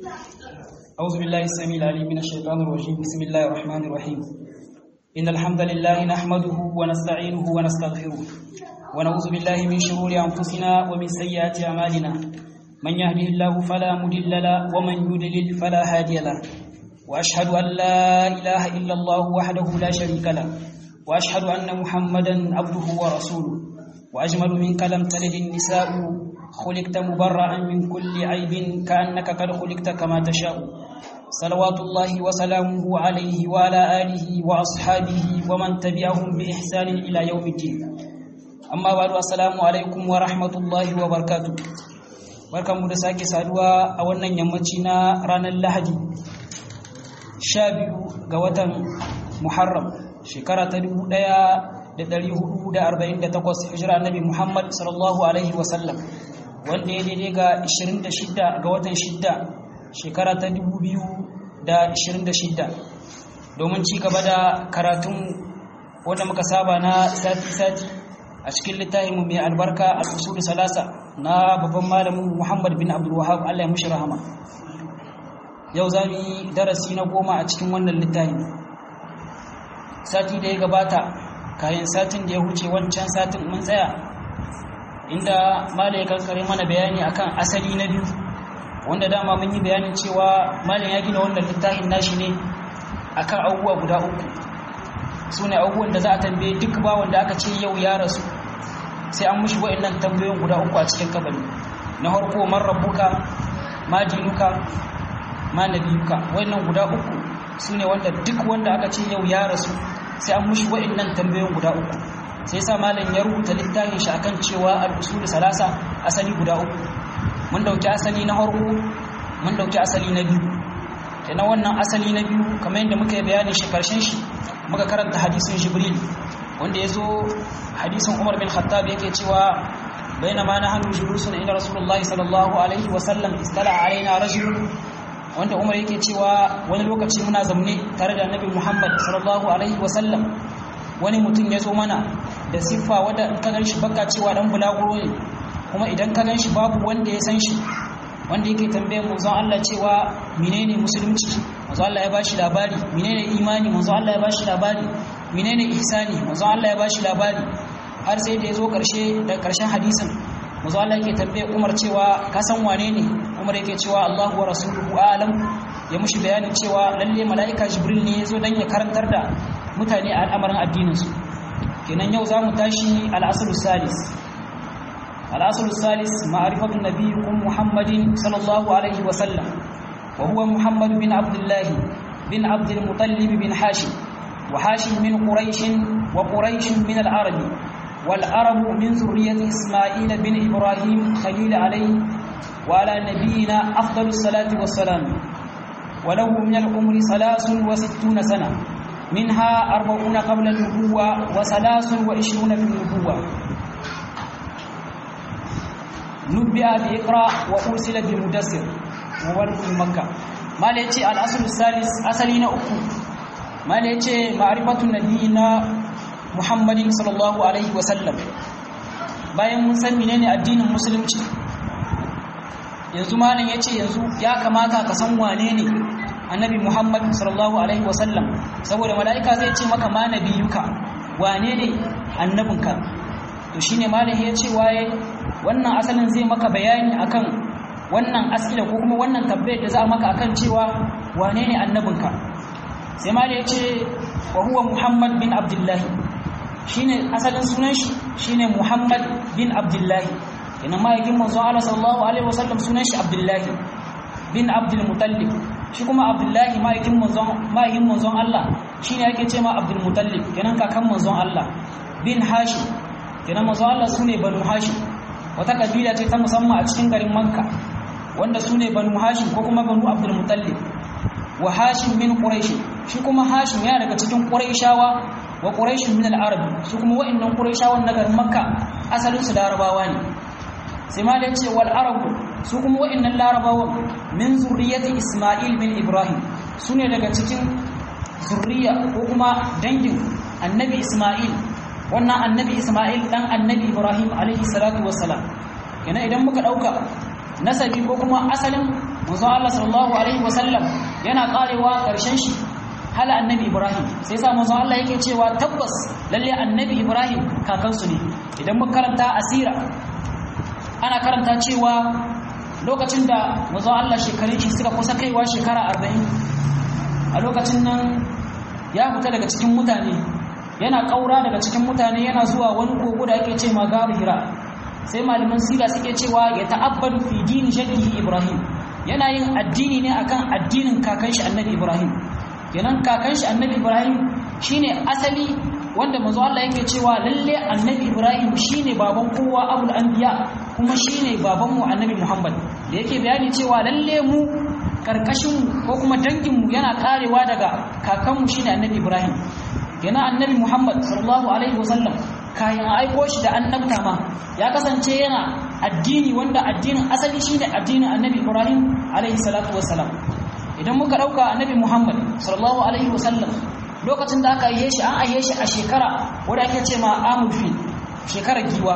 أعوذ بالله السميع العليم من الشيطان الرجيم بسم الله الرحمن الرحيم إن الحمد لله نحمده ونستعينه ونستغفره ونعوذ بالله من شرور أنفسنا ومن سيئات أعمالنا من يهده الله فلا مضل له ومن يضلل فلا هادي له وأشهد أن لا إله إلا الله وحده لا شريك له وأشهد أن محمدا عبده ورسوله وأجمل منك لم تلد النساء خلقت مبرأ من كل عيب كأنك قد خلقت كما تشاء صلوات الله وسلامه عليه وعلى آله وأصحابه ومن تبعهم بإحسان إلى يوم الدين أما بعد السلام عليكم ورحمة الله وبركاته barkanmu da sake saduwa a wannan yammaci na ranar lahadi sha biyu ga watan muharram shekara ta dubu ɗaya da ɗari hudu da arba'in da takwas hijira annabi muhammad sallallahu alaihi wasallam wanda ya daidai ga 26 ga watan 6 shekara ta 2026 domin ci gaba da karatun wanda muka saba na sati-sati a cikin littafinmu mai albarka al'usul salasa na babban malamin muhammad bin abdulwahab allah ya mushi rahama yau za mu yi darasi na goma a cikin wannan littafin sati da ya gabata kayan satin da ya huce wancan satin mun tsaya inda mala ya kankare mana bayani akan asali na biyu wanda dama mun yi bayanin cewa malam ya gina wannan littafin nashi ne akan abubuwa guda uku su ne abubuwan da za a tambaye duk ba wanda aka ce yau ya rasu sai an mushi wa'annan tambayoyin guda uku a cikin kabari na harko man rabbuka ma dinuka ma nabiyuka wa'annan guda uku su ne wanda duk wanda aka ce yau ya rasu sai an mushi wa'annan tambayoyin guda uku sai sa malam ya rubuta littafin shi akan cewa al-usul salasa asali guda uku mun dauki asali na farko mun dauki asali na biyu kenan wannan asali na biyu kamar yadda muka yi bayanin shi karshen shi muka karanta hadisin jibril wanda ya zo hadisin umar bin khattab yake cewa bainama nahnu julusun ila rasulullahi sallallahu alaihi wa sallam istala alaina rajulun wanda umar yake cewa wani lokaci muna zamne tare da annabi muhammad sallallahu alaihi wa sallam wani mutum ya zo mana da siffa wadda in ka ganshi baka cewa dan bulaguro ne kuma idan ka ganshi babu wanda ya san shi wanda yake tambayar manzon Allah cewa menene musulunci manzon Allah ya bashi labari menene imani manzon Allah ya bashi labari menene ihsani manzon Allah ya bashi labari har sai da ya zo karshe da karshen hadisin manzon Allah yake tambayar Umar cewa ka san wane ne Umar yake cewa Allahu wa rasuluhu a'lam ya mushi bayanin cewa lalle mala'ika Jibril ne ya zo dan ya karantar da mutane a al'amarin addininsu kenan yau za mu tashi al'asar salis al'asar salis ma'arifatun nabiyukun muhammadin sallallahu alaihi wasallam wa huwa muhammad bin abdullahi bin abdul mutallib bin hashim wa hashim min quraishin wa quraishin min al'arabi والعرب من ذرية إسماعيل بن إبراهيم خليل عليه وعلى نبينا أفضل الصلاة والسلام وله من العمر ثلاث وستون سنة منها أربعون قبل النبوة وثلاث وعشرون في النبوة نبئ بإقرأ وأرسل بمدسر وولد مكة ما ليتي الأصل الثالث أصلين أكو ما ليتي معرفة نبينا محمد صلى الله عليه وسلم bayan mun san menene addinin musulunci yanzu malam yace yanzu ya kamata ka san wane ne annabi Muhammad sallallahu alaihi wasallam saboda mala'ika zai ce maka ma nabiyuka wane ne annabinka to shine malami ya ce waye wannan asalin zai maka bayani akan wannan asila ko kuma wannan tabbayar da za a maka akan cewa wane ne annabinka sai malami ya ce wa huwa Muhammad bin Abdullah shine asalin sunan shi shine Muhammad bin Abdullah ina ma'aikin manzon Allah sallallahu alaihi wasallam sunan shi Abdullah bin Abdul Muttalib shi kuma abdullahi ma'aikin manzon Allah shi ne ake ce ma abdulmutallib kenan kakan manzon Allah bin hashim kenan manzon Allah su ne banu hashim wata kabila ce ta musamman a cikin garin manka wanda su ne banu hashim ko kuma banu abdulmutallib wa hashim min quraish shi kuma hashim ya daga cikin quraishawa wa quraish min al-arab su kuma wa'annan quraishawan na garin makka asalin su larabawa ne sai ma da ce wal arabu su kuma wa'annan larabawan min zurriyati isma'il bin ibrahim su ne daga cikin zurriya ko kuma dangin annabi isma'il wannan annabi isma'il dan annabi ibrahim alaihi salatu wassalam yana idan muka dauka nasabi ko kuma asalin manzon Allah sallallahu alaihi wasallam yana karewa karshen shi hala annabi Ibrahim sai sa manzon Allah yake cewa tabbas lalle annabi Ibrahim kakansu ne idan muka karanta asira ana karanta cewa lokacin da manzon Allah shekarun shi suka kusa kaiwa shekara 40 a lokacin nan ya fita daga cikin mutane yana kaura daga cikin mutane yana zuwa wani kogo da ake ce magaru hira sai malaman sira suke cewa ya ta'abbadu fi dini shakkihi ibrahim yana yin addini ne akan addinin kakan shi annabi ibrahim kenan kakan shi annabi ibrahim shine asali wanda manzo Allah yake cewa lalle annabi ibrahim shine baban kowa abul anbiya kuma shine baban mu annabi muhammad da yake bayani cewa lalle mu karkashin ko kuma dangin mu yana karewa daga kakan mu shine annabi ibrahim kenan annabi muhammad sallallahu alaihi wasallam kayan aiko shi da annabta ma ya kasance yana addini wanda addinin asali shine addinin annabi Ibrahim alaihi salatu wassalam idan muka dauka annabi Muhammad sallallahu alaihi wasallam lokacin da aka yi shi an aiye shi a shekara wanda ake ce ma amul fil shekarar giwa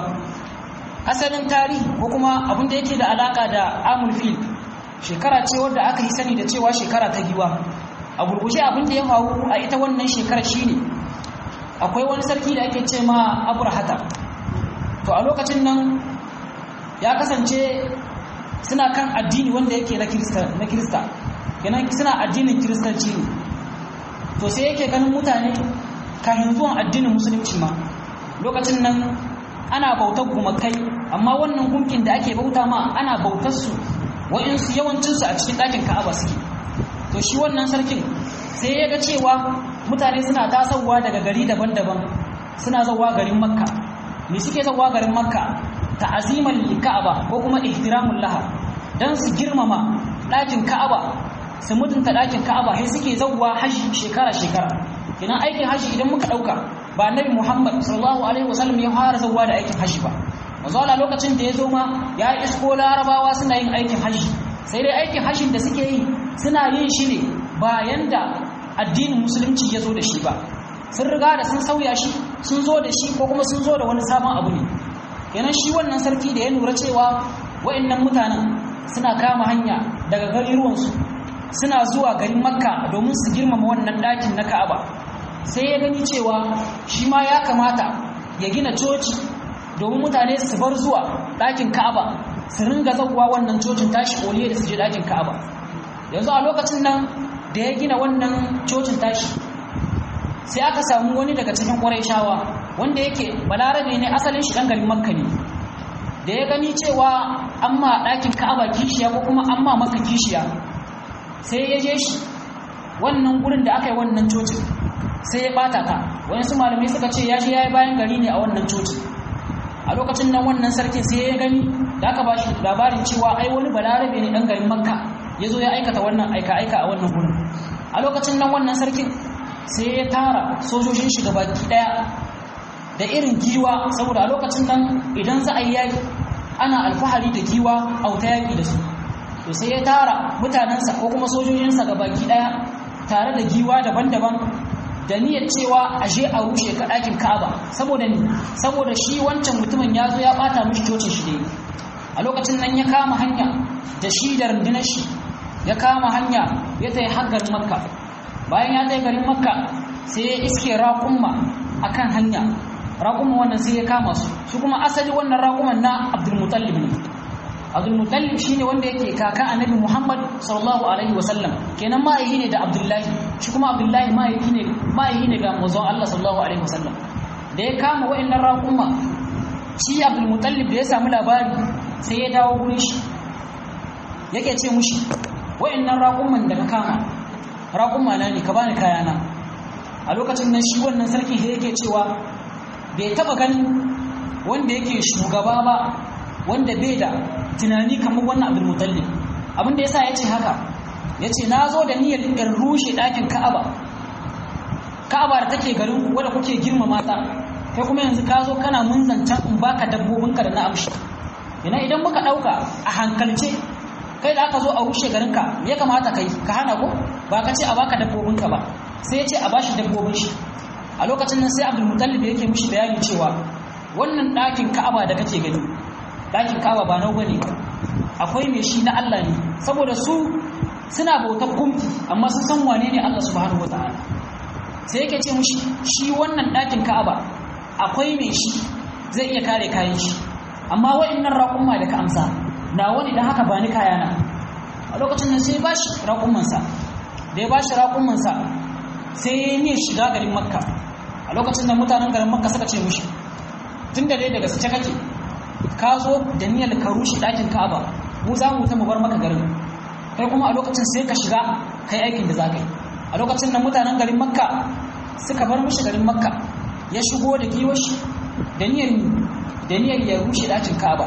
asalin tarihi ko kuma abin da yake da alaka da amul fil shekara ce wadda aka yi sani da cewa shekara ta giwa a gurguje abin da ya faru a ita wannan shekarar shine akwai wani sarki da ake ce ma aburhata to a lokacin nan ya kasance suna kan addini wanda yake na kirista na kirista kenan suna addinin kiristanci ne to sai yake ganin mutane kafin zuwan addinin musulunci ma lokacin nan ana bautar gumakai amma wannan gunkin da ake bauta ma ana bautar su wa'insu yawancinsu a cikin ɗakin ka'aba suke to shi wannan sarkin sai ya ga cewa mutane suna tasowa daga gari daban-daban suna zawa garin makka me suke zawa garin makka ta'aziman lika'aba ko kuma ihtiramul laha dan su girmama ɗakin ka'aba su mutunta ɗakin ka'aba sai suke zawa haji shekara shekara idan aikin haji idan muka ɗauka ba annabi muhammad sallallahu alaihi wasallam ya fara zawa da aikin haji ba manzo lokacin da ya zo ma ya isko larabawa suna yin aikin haji sai dai aikin hajjin da suke yi suna yin shi ne bayan da addinin musulunci ya zo da shi ba sun riga da sun sauya shi sun zo da shi ko kuma sun zo da wani sabon abu ne kenan shi wannan sarki da ya lura cewa wa'annan mutanen suna kama hanya daga garuruwansu suna zuwa garin makka domin su girmama wannan ɗakin na ka'aba sai ya gani cewa shi ma ya kamata ya gina coci domin mutane su bar zuwa ɗakin ka'aba su ringa zauwa wannan cocin tashi oliye da su je ɗakin ka'aba yanzu a lokacin nan da ya gina wannan cocin tashi sai aka samu wani daga cikin ƙwarai shawa wanda yake balarabe ne asalin shi ɗan garin makka ne da ya gani cewa an ma ɗakin ka'aba kishiya ko kuma an ma maka kishiya sai ya je shi wannan gurin da aka yi wannan cocin sai ya ɓata ta wani su malamai suka ce ya je ya yi bayan gari ne a wannan cocin a lokacin nan wannan sarkin sai ya gani da aka ba shi labarin cewa ai wani balarabe ne ɗan garin makka ya zo ya aikata wannan aika-aika a wannan gurin a lokacin nan wannan sarkin sai ya tara sojojin shi baki ɗaya da irin giwa saboda a lokacin nan idan za a yi yaƙi ana alfahari da giwa a wuta yaƙi da su to sai ya tara mutanensa ko kuma sojojinsa baki ɗaya tare da giwa daban-daban da niyyar cewa a je a rushe ka ɗakin Ka'aba saboda ni saboda shi wancan mutumin ya zo ya ɓata mishi cocin shi dai a lokacin nan ya kama hanya da shi da rundunar shi ya kama hanya ya tayi har garin Makka bayan ya tayi garin Makka sai ya iske raƙumma akan hanya raƙumma wannan sai ya kama su su kuma asali wannan raƙuman na Abdul Muttalib ne Abdul Muttalib shine wanda yake kaka Annabi Muhammad sallallahu alaihi wasallam kenan ma'aihi ne da Abdullahi shi kuma Abdullahi ma'aihi ne ma'aihi ne ga manzon Allah sallallahu alaihi wasallam da ya kama wa'annan raƙuma shi Abdul Muttalib da ya samu labari sai ya dawo gurin shi yake ce mushi wa'annan raƙuman da ka kama raƙuma na ne ka bani kayana a lokacin nan shi wannan sarki da yake cewa bai taba ganin wanda yake shugaba ba wanda bai da tunani kamar wannan abdul mutallib abin da yasa yace haka yace na zo da niyyar in rushe ɗakin ka'aba ka'aba da take garin ku wanda kuke girmama ta kai kuma yanzu ka zo kana mun zancan in baka dabbobinka da na amshi ina idan muka ɗauka a hankalce kai da aka zo a rushe garinka ya kamata kai ka hana ko ba ka ce a baka dabbobinka ba sai ya ce a bashi dabbobin shi a lokacin nan sai abdul mutallib yake mishi bayani cewa wannan ɗakin ka'aba da kake gani ɗakin ka'aba ba nau bane akwai mai shi na Allah ne saboda su suna bautar kumfi amma sun san wane ne Allah subhanahu wataala sai yake ce mushi shi wannan ɗakin Ka'aba akwai mai shi zai iya kare kayan shi amma wa'annan raƙumma da ka amsa na wani da haka ba ni kayana a lokacin nan sai ba shi raƙummansa da ya ba shi raƙummansa sai ya yi shiga garin makka a lokacin da mutanen garin makka suka ce mushi tun da dai daga su kake ka zo da niyyar ka rushe ɗakin ka'aba mu za mu ta mu bar maka garin kai kuma a lokacin sai ka shiga kai aikin da za ka yi a lokacin da mutanen garin makka suka bar mushi garin makka ya shigo da giwashi da niyyar da niyyar ya rushe ɗakin ka'aba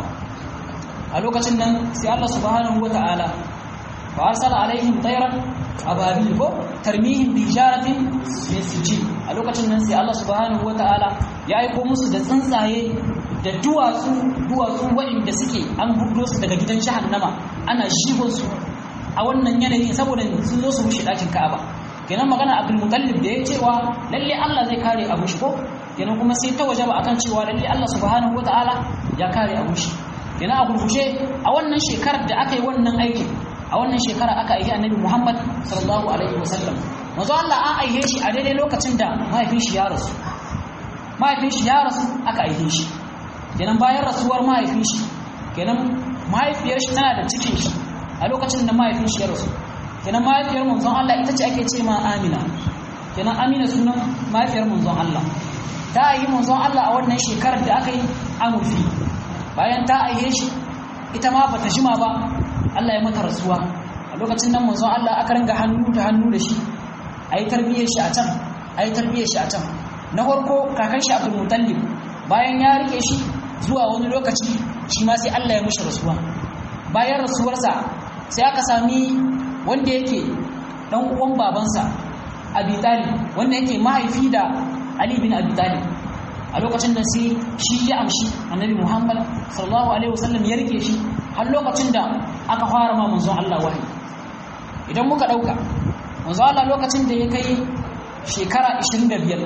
a lokacin nan sai Allah subhanahu wata'ala fa arsala alaihim tayran ababil ko tarmihim bi jaratin min sijil a lokacin nan sai Allah subhanahu wata'ala ya aiko musu da tsuntsaye da duwatsu duwatsu waɗanda suke an gudo su daga gidan jahannama ana shihon su a wannan yanayi saboda sun zo su rushe ɗakin Ka'aba kenan magana Abdul Muttalib da ya cewa lalle Allah zai kare abu shi ko kenan kuma sai ta wajaba akan cewa lalle Allah subhanahu wata'ala ya kare abu shi kenan a gurguje a wannan shekarar da aka yi wannan aikin a wannan shekara aka aihe annabi Muhammad sallallahu alaihi wasallam manzo Allah an aihe shi a daidai lokacin da mahaifin shi ya rasu mahaifin shi ya rasu aka aihe shi kenan bayan rasuwar mahaifin shi kenan mahaifiyar shi tana da cikin shi a lokacin da mahaifin shi ya rasu kenan mahaifiyar manzon Allah ita ce ake ce ma Amina kenan Amina sunan mahaifiyar manzon Allah ta yi manzon Allah a wannan shekarar da aka yi amurfi bayan ta aihe shi ita ma bata jima ba Allah ya mata rasuwa a lokacin nan manzon Allah aka ringa hannu da hannu da shi ayi tarbiyyar shi a can ayi tarbiyyar shi a can na farko kakan shi Abdul Muttalib bayan ya rike shi zuwa wani lokaci shi ma sai Allah ya mishi rasuwa bayan rasuwarsa sai aka sami wanda yake dan uwan babansa Abi Talib wanda yake mahaifi da Ali bin Abi Talib a lokacin da sai shi ya amshi annabi Muhammad sallallahu alaihi wasallam ya rike shi har lokacin da aka fara ma manzon Allah wahayi idan muka dauka manzon Allah lokacin da ya kai shekara 25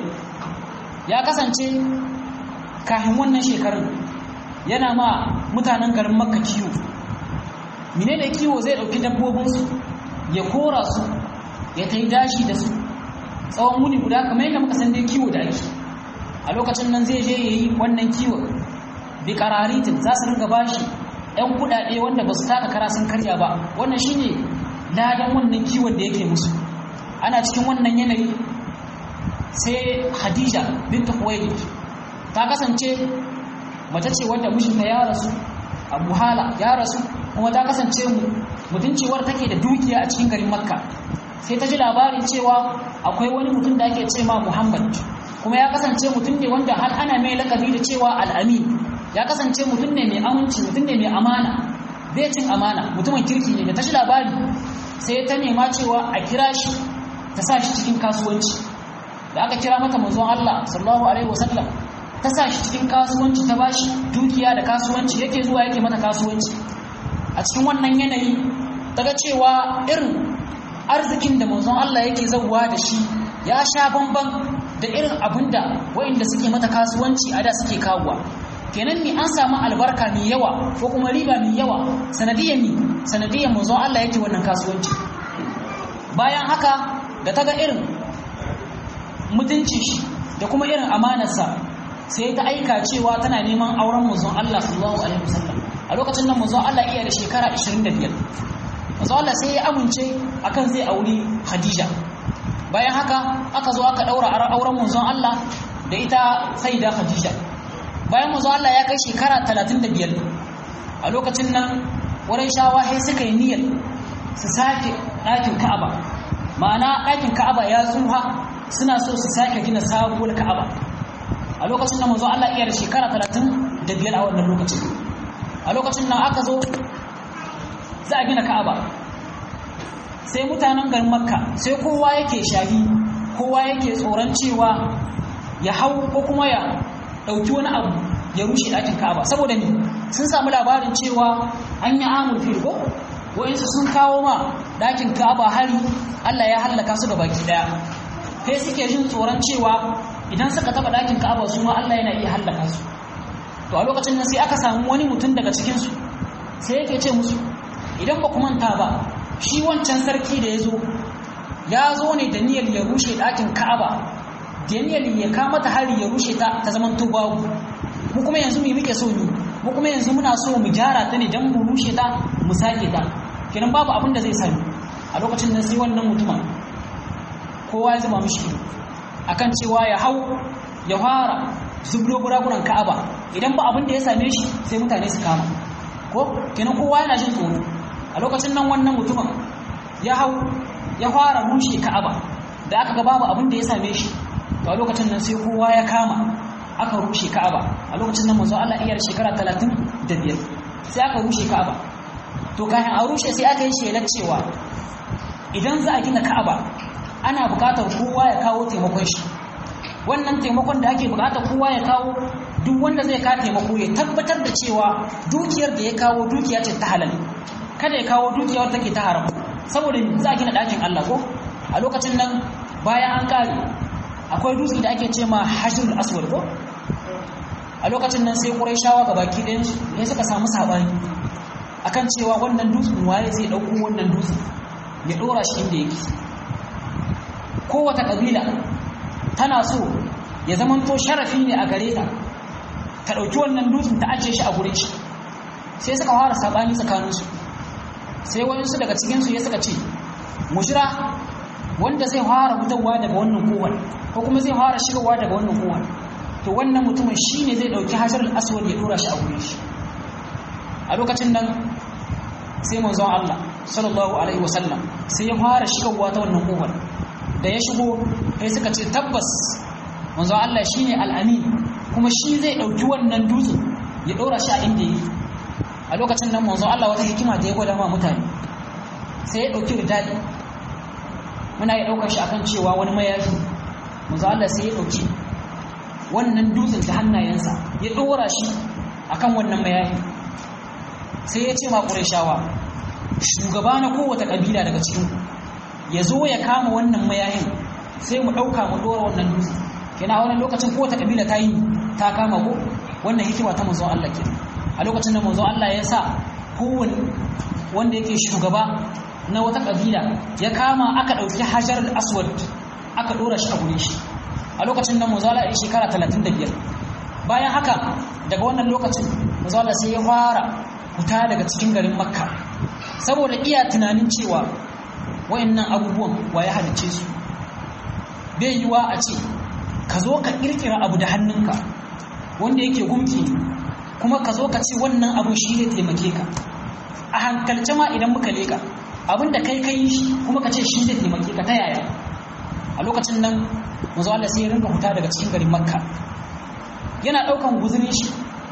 ya kasance kafin wannan shekarun yana ma mutanen garin Makka kiwo menene kiwo zai dauki dabbobinsu ya kora su ya tai dashi da su tsawon muni guda kamar yadda muka san dai kiwo da ake a lokacin nan zai je ya yi wannan kiwon bi kararitin za su ringa bashi yan kudade wanda ba su taka kara sun karya ba wannan shine ladan wannan kiwon da yake musu ana cikin wannan yanayi sai hadija binta kuwaili ta kasance mace ce wadda mijinta ya rasu abu hala ya rasu kuma ta kasance mutuncewar take da dukiya a cikin garin makka sai ta ji labarin cewa akwai wani mutum da ake ce ma muhammad kuma ya kasance mutum ne wanda har ana mai lakabi da cewa al'amin ya kasance mutum ne mai aminci mutum ne mai amana bai cin amana mutumin kirki ne da ta shi labari sai ta nema cewa a kira shi ta sa shi cikin kasuwanci da aka kira mata manzon Allah sallallahu alaihi wasallam ta sa shi cikin kasuwanci ta bashi dukiya da kasuwanci yake zuwa yake mata kasuwanci a cikin wannan yanayi daga cewa irin arzikin da manzon Allah yake zauwa da shi ya sha bamban da irin abinda waɗanda suke mata kasuwanci a da suke kawowa kenan ni an samu albarka mai yawa ko kuma riba mai yawa sanadiyan ni sanadiyan manzo Allah yake wannan kasuwanci bayan haka da ta ga irin mutuncin shi da kuma irin amanarsa sai ta aika cewa tana neman auren manzon Allah sallallahu alaihi wasallam a lokacin nan manzon Allah iya da shekara 25 manzon Allah sai ya amince akan zai auri Khadija bayan haka aka zo aka daura auren manzon Allah da ita sayyida Khadija bayan manzon Allah ya kai shekara 35 a lokacin nan wurin shawa sai suka yi niyyar su sake ɗakin Ka'aba ma'ana ɗakin Ka'aba ya tsuha suna so su sake gina sabuwar Ka'aba a lokacin nan manzon Allah iya da shekara 35 a wannan lokacin a lokacin nan aka zo za a gina Ka'aba sai mutanen garin makka sai kowa yake shahi kowa yake tsoron cewa ya hau ko kuma ya ɗauki wani abu ya rushe ɗakin ka'aba saboda ni sun samu labarin cewa an yi amur fil ko wa'insu sun kawo ma ɗakin ka'aba hari allah ya hallaka su baki ɗaya kai suke jin tsoron cewa idan suka taɓa ɗakin ka'aba su ma allah yana iya hallaka su to a lokacin nan sai aka samu wani mutum daga cikinsu sai yake ce musu idan ba ku manta ba shi wancan sarki da ya zo ya zo ne da niyyar ya rushe ɗakin ka'aba da niyyar ya kama ta hari ya rushe ta ta zaman babu mu kuma yanzu mu muke so ni mu kuma yanzu muna so mu gyara ta ne don mu rushe ta mu sake ta kenan babu abin da zai sami a lokacin nan sai wannan mutumin kowa ya zama mishi ido akan cewa ya hau ya fara zublo buraguran ka'aba idan ba abin da ya same shi sai mutane su kama ko kenan kowa yana jin tsoro a lokacin nan wannan mutumin ya hau ya fara rushe ka'aba da aka ga babu abin da ya same shi to a lokacin nan sai kowa ya kama aka rushe ka'aba a lokacin nan manzo Allah iya shekara 35 sai aka rushe ka'aba to kafin a rushe sai aka yi shelar cewa idan za a gina ka'aba ana bukatar kowa ya kawo taimakon shi wannan taimakon da ake bukatar kowa ya kawo duk wanda zai ka taimako ya tabbatar da cewa dukiyar da ya kawo dukiya ce ta halal kada ya kawo dukiyar take ta haram saboda za a gina ɗakin Allah ko a lokacin nan bayan an kare akwai dutse da ake ce ma hajjul aswad ko a lokacin nan sai shawa ga baki ɗayan su ne suka samu sabani akan cewa wannan dutsen waye zai ɗauko wannan dutsen ya ɗora shi inda yake kowace ƙabila tana so ya zamanto sharafi ne a gare ta ta ɗauki wannan dutsen ta ajiye shi a gurin shi sai suka fara sabani tsakaninsu sai wayansu daga cikinsu ya suka ce mushira wanda zai fara fitarwa daga wannan kowar ko kuma zai fara shigarwa daga wannan kowar to wannan mutumin shi ne zai ɗauki hajar al'aswad ya ɗora shi a gurin shi a lokacin nan sai manzon Allah sallallahu alaihi wasallam sai ya fara shigarwa ta wannan kowar da ya shigo sai suka ce tabbas manzo Allah shine al-amin kuma shi zai dauki wannan dutsen ya dora shi a inda yake a lokacin nan manzo Allah wata hikima da ya gwada ma mutane sai ya dauki ridali muna ya daukar shi akan cewa wani mayafi manzo Allah sai ya dauki wannan dutsen da hannayensa ya dora shi akan wannan mayafi sai ya ce ma Qurayshawa shugaba na kowace kabila daga cikin ku ya zo ya kama wannan mayahin sai mu ɗauka mu ɗora wannan dutse kina wannan lokacin kowace kabila ta yi ta kama ko wannan hikima ta manzon Allah ke a lokacin da manzon Allah ya sa kowane wanda yake shugaba na wata kabila ya kama aka ɗauki hajar aswad aka ɗora shi a gure shi a lokacin da manzon Allah ya shekara 35 bayan haka daga wannan lokacin manzon Allah sai ya fara fita daga cikin garin makka saboda iya tunanin cewa wayannan abubuwan wa ya halicce su bai yiwa a ce ka zo ka kirkira abu da hannunka wanda yake gumki kuma ka zo ka ce wannan abin shi ne taimake ka a hankalce ma idan muka leka abin da kai kai shi kuma ka ce shi ne taimake ka ta yaya a lokacin nan manzo Allah sai ya rinka huta daga cikin garin Makka yana daukan guzurin shi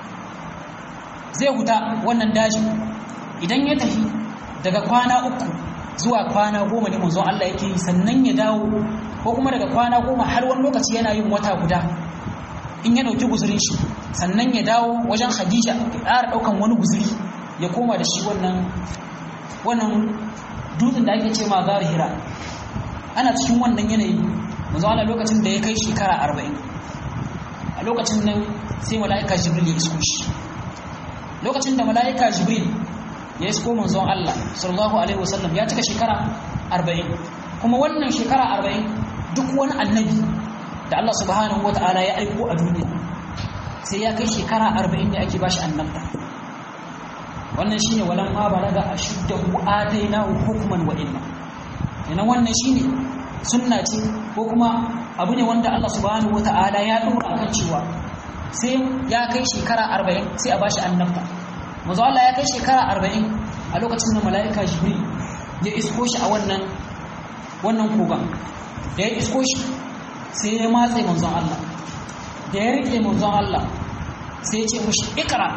zai huta wannan daji idan ya tafi daga kwana uku zuwa kwana goma ne manzon Allah yake yi sannan ya dawo ko kuma daga kwana goma har wani lokaci yana yin wata guda in ya ɗauki guzurin shi sannan ya dawo wajen Khadija ya ƙara ɗaukan wani guzuri ya koma da shi wannan wannan dutsen da ake ce ma gari hira ana cikin wannan yanayi manzon Allah lokacin da ya kai shekara arba'in a lokacin nan sai mala'ika jibril ya isko shi lokacin da mala'ika jibril ya isko manzon Allah sallallahu alaihi wasallam ya cika shekara 40 kuma wannan shekara 40 duk wani annabi da Allah subhanahu wataala ya aiko a duniya sai ya kai shekara 40 ne ake bashi annabta wannan shine walan ma balaga ashuddahu atainahu hukman wa ilma yana wannan shine sunna ce ko kuma abu ne wanda Allah subhanahu wataala ya dora akan cewa sai ya kai shekara 40 sai a bashi annabta manzo Allah ya kai shekara arba'in a lokacin da mala'ika jibril ya isko shi a wannan wannan kogan da ya isko shi sai ya matse manzon Allah da ya rike manzon Allah sai ya ce mushi ikra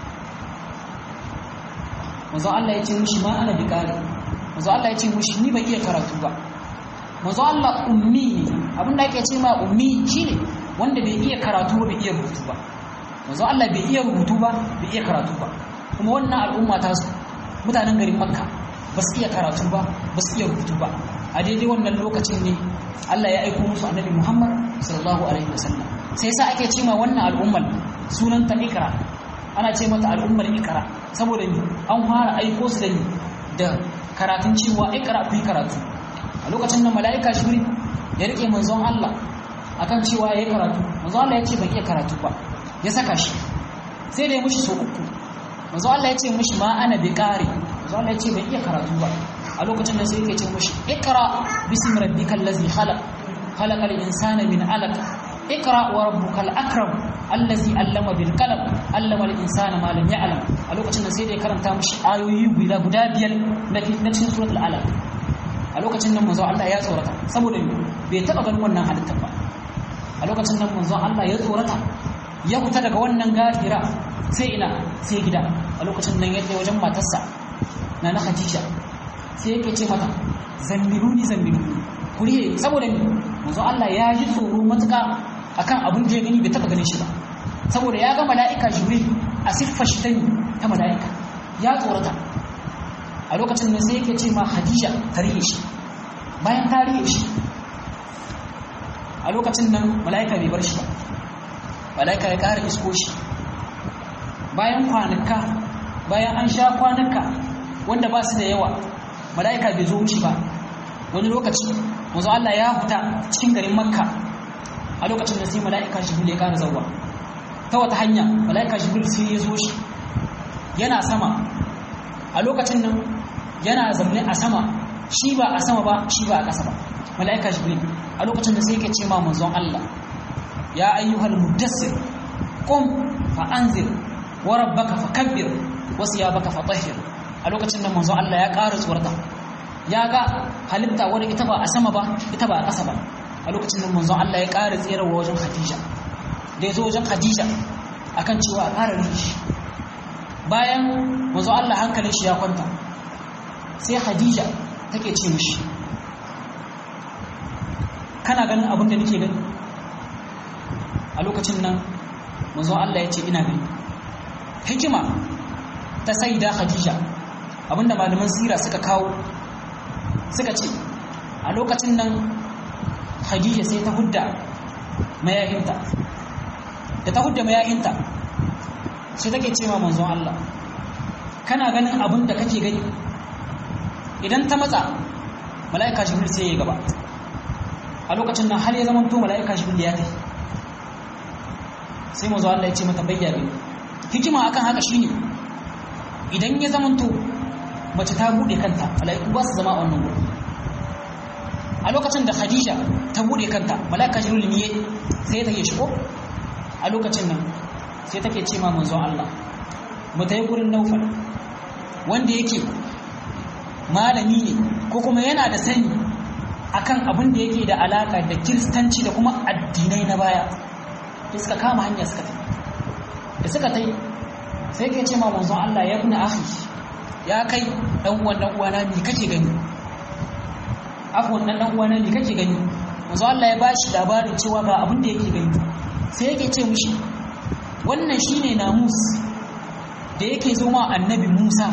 manzon Allah ya ce mushi ma ana bikari manzon Allah ya ce mushi ni bai iya karatu ba manzon Allah ummi ne abinda ake ce ma ummi shine wanda bai iya karatu ba bai iya rubutu ba manzon Allah bai iya rubutu ba bai iya karatu ba kuma wannan al'umma ta su mutanen garin makka ba su iya karatu ba ba su iya rubutu ba a daidai wannan lokacin ne Allah ya aiko musu annabi Muhammad sallallahu alaihi wasallam sai sa ake cewa wannan al'ummar sunanta ikra ana ce mata al'ummar ikra saboda ni an fara aiko su da ni da karatun cewa ikra ku yi karatu a lokacin nan mala'ika jibril ya rike manzon Allah akan cewa yayi karatu manzon Allah ya ce ban iya karatu ba ya saka shi sai da ya mushi so uku manzon Allah ya ce mushi ma ana bi qari manzon Allah ya ce ban iya karatu ba a lokacin nan sai yake ce mushi ikra bismi rabbikal ladzi khalaq khalaqal insana min alaq ikra wa rabbukal akram allazi allama bil qalam allama al insana ma lam ya'lam a lokacin nan sai da ya karanta mushi ayoyi guda guda biyar na cikin suratul alaq a lokacin nan manzo Allah ya tsorata saboda bai taba ganin wannan halittar ba a lokacin nan manzo Allah ya tsorata ya fita daga wannan gafira sai ina sai gida a lokacin nan ya je wajen matarsa na na Khadija sai yake ce mata zammiluni zammiluni kuriye saboda manzo Allah ya ji tsoro matuka akan abin da ya gani bai taba ganin shi ba saboda ya ga mala'ika Jibril a siffar shi ta mala'ika ya tsorata a lokacin da sai yake ce ma Khadija ta rike shi bayan ta rike shi a lokacin nan mala'ika bai bar shi ba mala'ika ya ƙara isko shi bayan kwanuka bayan an sha kwanuka wanda ba su da yawa mala'ika bai zo mishi ba wani lokaci wanzu Allah ya huta cikin garin makka a lokacin da sai mala'ika jibril ya ƙara zauwa ta wata hanya mala'ika jibril sai ya zo shi yana sama a lokacin nan yana zaune a sama shi ba a sama ba shi ba a ƙasa ba mala'ika jibril a lokacin da sai yake ce ma manzon Allah ya ayyuhal muddassir qum fa anzir wa rabbaka fakabbir wa siyabaka fatahhir a lokacin da manzon Allah ya ƙara tsorata ya ga halitta wadda ita ba a sama ba ita ba a ƙasa ba a lokacin da manzon Allah ya ƙara tserawa wajen Khadija da ya zo wajen Khadija akan cewa a ƙara rishi bayan manzon Allah hankalin shi ya kwanta sai Khadija take ce mishi kana ganin abin da nake gani a lokacin nan manzo Allah ya ce ina gani hikima ta saida Khadija abinda malaman sira suka kawo suka ce a lokacin nan Khadija sai ta hudda mayahinta da ta hudda mayahinta sai take ce ma manzon Allah kana ganin abin da kake gani idan ta matsa mala'ika jibril sai ya gaba a lokacin nan har ya zama to mala'ika jibril ya tafi sai mazu Allah ya ce mata bayyana hikima akan haka shine idan ya zama to mace ta bude kanta mala'iku ba su zama a wannan gurin a lokacin da Khadija ta bude kanta mala'ika jibril ne sai ta yi shigo a lokacin nan sai take ce ma manzon Allah mu tayi gurin Naufal wanda yake malami ne ko kuma yana da sani akan abin da yake da alaka da kiristanci da kuma addinai na baya da suka kama hanya suka tafi da suka tai sai ke ce ma manzon Allah ya ibn akhi ya kai dan uwan dan uwana me kake gani afwan dan dan uwana me kake gani manzon Allah ya bashi labarin cewa ga abin da yake gani sai yake ce mishi wannan shine namus da yake zo ma annabi Musa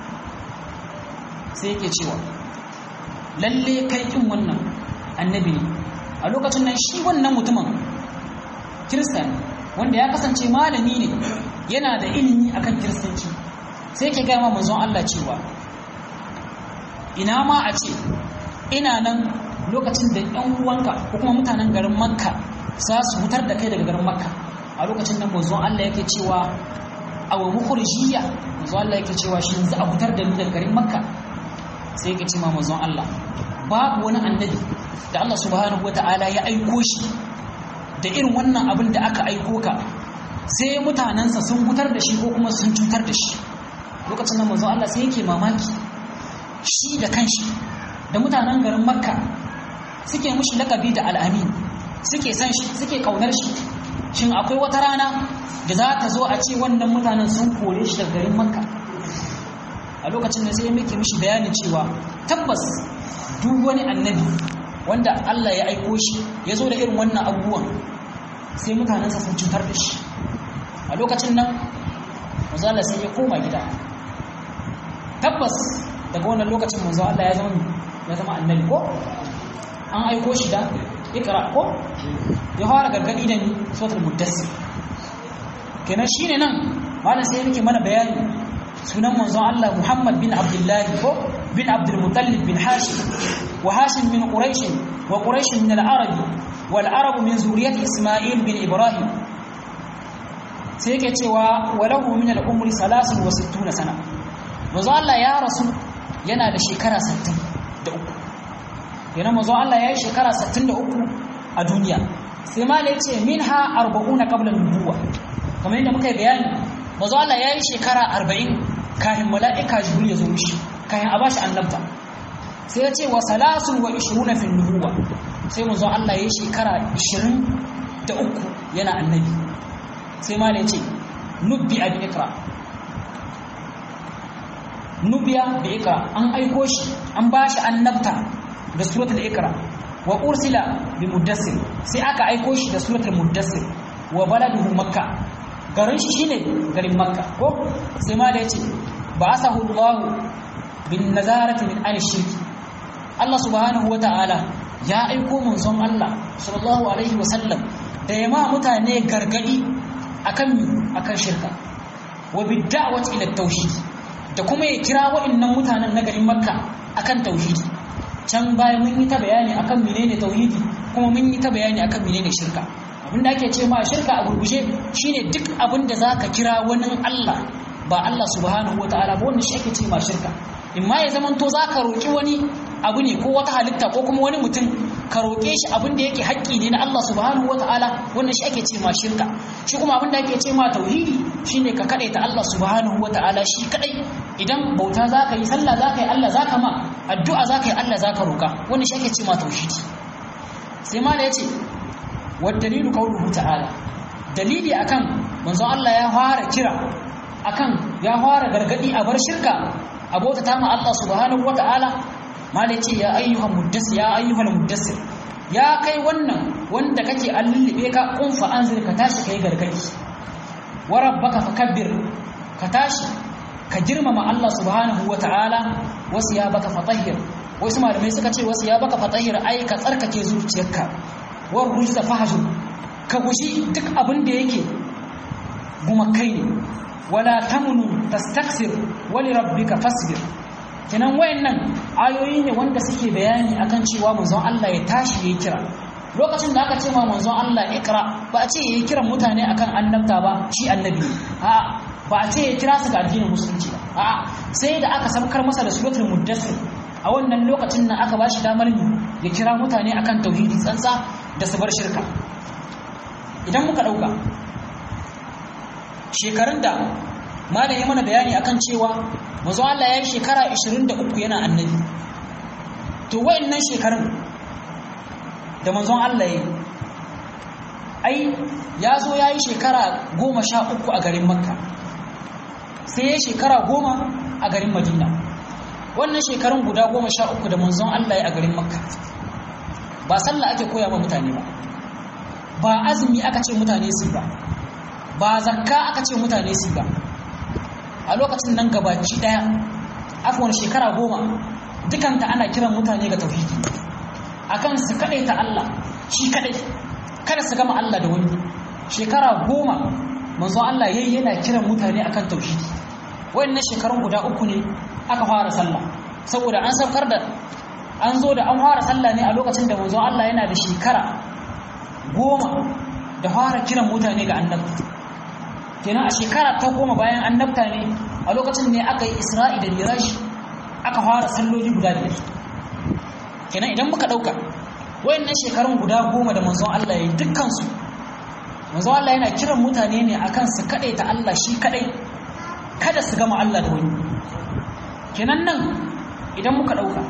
sai yake cewa lalle kai kin wannan annabi ne a lokacin nan shi wannan mutumin kirista ne wanda ya kasance malami ne yana da ilimi akan kiristanci sai ke gama manzon Allah cewa ina ma a ce ina nan lokacin da ɗan uwanka ko kuma mutanen garin makka za su hutar da kai daga garin makka a lokacin nan manzon Allah yake cewa a wa mukhrijiyya manzon Allah yake cewa shi yanzu a hutar da ni daga garin makka sai yake ce ma manzon Allah babu wani annabi da Allah subhanahu wataala ya aiko shi da irin wannan abin da aka aiko ka sai mutanensa sun hutar da shi ko kuma sun cutar da shi lokacin nan manzon Allah sai yake mamaki shi da kanshi da mutanen garin makka suke mushi lakabi da al'amin suke san shi suke kaunar shi shin akwai wata rana da za ta zo a ce wannan mutanen sun kore shi daga garin makka a lokacin da sai muke mishi bayanin cewa tabbas duk wani annabi wanda Allah ya aiko shi ya zo da irin wannan abubuwan sai mutanensa sun cutar da shi a lokacin nan manzala sai ya koma gida tabbas daga wannan lokacin manzo Allah ya zama ya zama annabi ko an aiko shi da ikra ko ya fara gargadi da ni suratul muddassir kenan shine nan malam sai yake mana bayani sunan manzon Allah Muhammad bin Abdullah ko bin Abdul Muttalib bin Hashim wa Hashim min Quraish wa Quraish min al-Arab wal Arab min zuriyat Isma'il bin Ibrahim sai yake cewa walahu min al-umri 63 sana manzon Allah ya rasu yana da shekara 63 yana manzon Allah ya yi shekara 63 a duniya sai ma ya ce minha 40 qabla an-nubuwah kamar yadda muka yi bayani manzo Allah ya yi shekara arba'in kafin mala'ika jibril ya zo mishi kafin a bashi annabta sai ya ce wa salasun wa ishiruna fil nubuwa sai manzo Allah ya yi shekara ishirin da uku yana annabi sai ma ya ce nubbi a ikra nubiya bi ikra an aiko shi an bashi annabta da suratul ikra wa ursila bi muddassir sai aka aiko shi da suratul muddassir wa baladuhu makka garin shi shine garin makka ko sai ma da yace ba'athahu Allah bin nazarati min an shirki Allah subhanahu wata'ala ya aiko manzon Allah sallallahu alaihi wasallam da yama mutane gargadi akan akan shirka wa bid'awati ila tauhid da kuma ya kira wa'annan mutanen na garin makka akan tauhidi can bayan mun yi ta bayani akan menene tauhidi kuma mun yi ta bayani akan menene shirka abinda ake ce ma shirka a gurgushe shine duk abinda zaka kira wani Allah ba Allah subhanahu wataala ba wannan shi ake ce ma shirka in ma ya zamanto zaka roki wani abu ne ko wata halitta ko kuma wani mutum ka roke shi abin da yake haƙƙi ne na Allah subhanahu wataala wannan shi ake ce ma shirka shi kuma abin da ake ce ma tauhidi shine ka ta Allah subhanahu wataala shi kadai idan bauta zaka yi sallah zaka yi Allah zaka ma addu'a zaka yi Allah zaka roka wannan shi ake ce ma tauhidi sai ma da yace والدليل قوله تعالى dalili akan manzon Allah ya fara kira akan ya fara gargadi a bar shirka abota ta ma Allah subhanahu wataala malai ce ya ayyuhan muddassir ya ayyuhal muddassir ya kai wannan wanda kake allulube ka kun fa anzir ka tashi kai gargadi wa rabbaka fakabbir ka tashi ka girmama Allah subhanahu wataala wasu ya baka fatahhir wasu malamai suka ce wasu ya baka fatahhir ai ka tsarkake zuciyarka war rujza fahjur ka guji duk abin da yake gumakai ne wala tamnu tastaksir wali rabbika fasbir kenan wayannan ayoyi ne wanda suke bayani akan cewa manzon Allah ya tashi yayi kira lokacin da aka ce ma manzon Allah ikra ba a ce yayi kiran mutane akan annabta ba shi annabi a ba a ce ya kira su ga addinin musulunci ba a sai da aka sabkar masa da suratul muddassir a wannan lokacin nan aka bashi damar ya kira mutane akan tauhidi tsantsa da su bar shirka idan muka ɗauka shekarun da malam ya mana bayani akan cewa manzo Allah ya yi shekara 23 yana annabi to wayannan shekarun da manzon Allah ya yi ai ya zo ya yi shekara goma sha uku a garin makka sai ya shekara goma a garin madina wannan shekarun guda goma sha uku da manzon Allah ya a garin makka ba sallah ake koya ma mutane ba ba azumi aka ce mutane su ba ba zakka aka ce mutane su ba a lokacin nan gabaki daya afwan shekara goma dukanta ana kiran mutane ga tauhidi akan su ta Allah shi kadai kada su gama Allah da wani shekara goma manzo Allah yayi yana kiran mutane akan tauhidi wayannan shekarun guda uku ne aka fara sallah saboda an saukar da an zo da an fara sallah ne a lokacin da manzo Allah yana da shekara goma da fara kiran mutane ga annabta kenan a shekara ta goma bayan annabta ne a lokacin ne aka yi isra'i da miraji aka fara salloli guda biyar kenan idan muka ɗauka wayannan shekarun guda goma da manzon Allah ya yi dukkansu manzon Allah yana kiran mutane ne akan su kaɗai ta Allah shi kaɗai kada su gama Allah da wani kenan nan idan muka ɗauka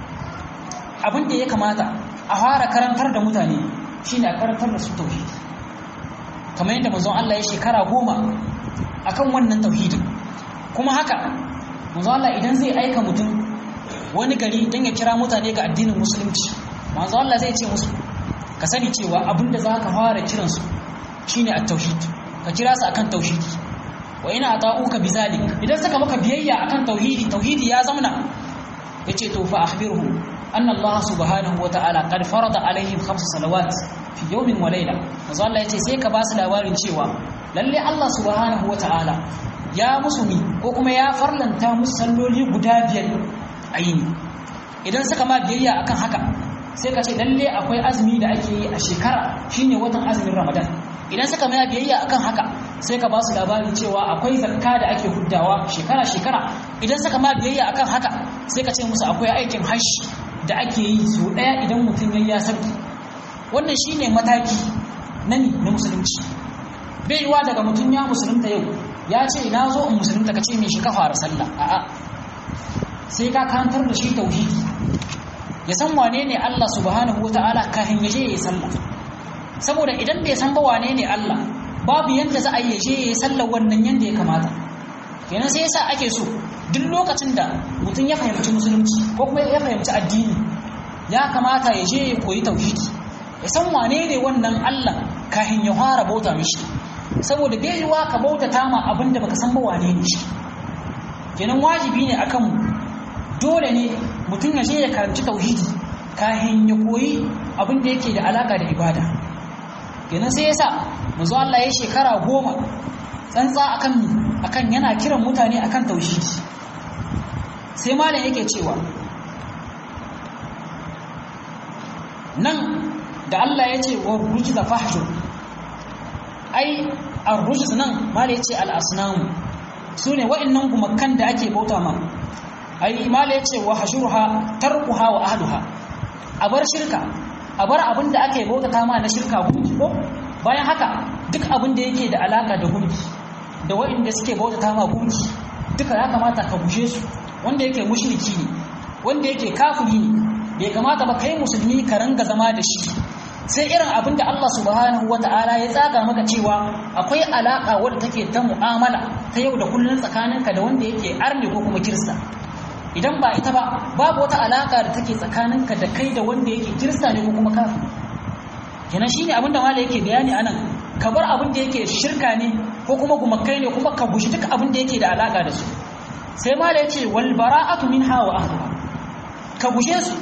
abin da ya kamata a fara karantar da mutane shine a karantar da su tauhidi kamar yadda manzon Allah ya shekara goma akan wannan tauhidin kuma haka manzon Allah idan zai aika mutum wani gari don ya kira mutane ga addinin musulunci manzon Allah zai ce musu ka sani cewa abinda za ka fara kiransu shine at-tauhid ka kira su akan tauhidi wa ina ata'uka bizalik idan suka maka biyayya akan tauhidi tauhidi ya zamana yace to fa akhbirhum anna Allah subhanahu wa ta'ala qad farada alaihim khams salawat fi yawmin wa layla manzo Allah yace sai ka ba su labarin cewa lalle Allah subhanahu wa ta'ala ya musu mi ko kuma ya farlanta musu salloli guda biyar a yini idan suka ma biyayya akan haka sai ka ce lalle akwai azumi da ake yi a shekara shine watan azumin ramadan idan suka ma biyayya akan haka sai ka ba su labari cewa akwai zakka da ake huddawa shekara shekara idan suka ma biyayya akan haka sai ka ce musu akwai aikin hajji da ake yi su daya idan mutum ya sarki wannan shine mataki na ni na musulunci bai yiwa daga mutum ya musulunta yau ya ce na zo in musulunta ka ce mai shi ka fara sallah a'a sai ka kantar da shi tauhidi ya san wane ne Allah subhanahu wataala kafin ya je ya yi sallah saboda idan bai san ba wane ne Allah babu yanda za a yi ya je ya yi sallah wannan yanda ya kamata kenan sai yasa ake so duk lokacin da mutum ya fahimci musulunci ko kuma ya fahimci addini ya kamata ya je ya koyi tauhidi ya san wane ne wannan Allah kafin ya fara bauta mishi saboda bai yiwa ka bautata ma abin da baka san ba wane ne shi kenan wajibi ne akan mu dole ne mutum ya je ya karanci tauhidi kafin ya koyi abin da yake da alaka da ibada kenan sai yasa manzo Allah ya shekara goma tsantsa akan mi akan yana kiran mutane akan tauhidi sai malam yake cewa nan da Allah ya ce wa rujza fahjur ai ar-rujz nan mala yace al-asnam sune wa'annan gumakan da ake bauta ma ai mala yace wa hashurha tarkuha wa ahluha a bar shirka a bar abin da ake bauta ta ma na shirka gunki ko bayan haka duk abin da yake da alaka da gunki da wa'anda suke bauta ta ma gunki duka ya kamata ka gushe su wanda yake mushriki ne wanda yake kafiri ne bai kamata ba kai musulmi ka ranga zama da shi sai irin abin da Allah subhanahu wata'ala ya tsaga maka cewa akwai alaka wadda take ta mu'amala ta yau da kullun tsakaninka da wanda yake arne ko kuma kirista idan ba ita ba babu wata alaka da take tsakaninka da kai da wanda yake kirista ne ko kuma kafir kenan shine abin da malai yake bayani anan ka bar abin da yake shirka ne ko kuma gumakai ne kuma ka guji duk abin da yake da alaka da su sai malai ya ce wal bara'atu minha wa ahliha ka guje su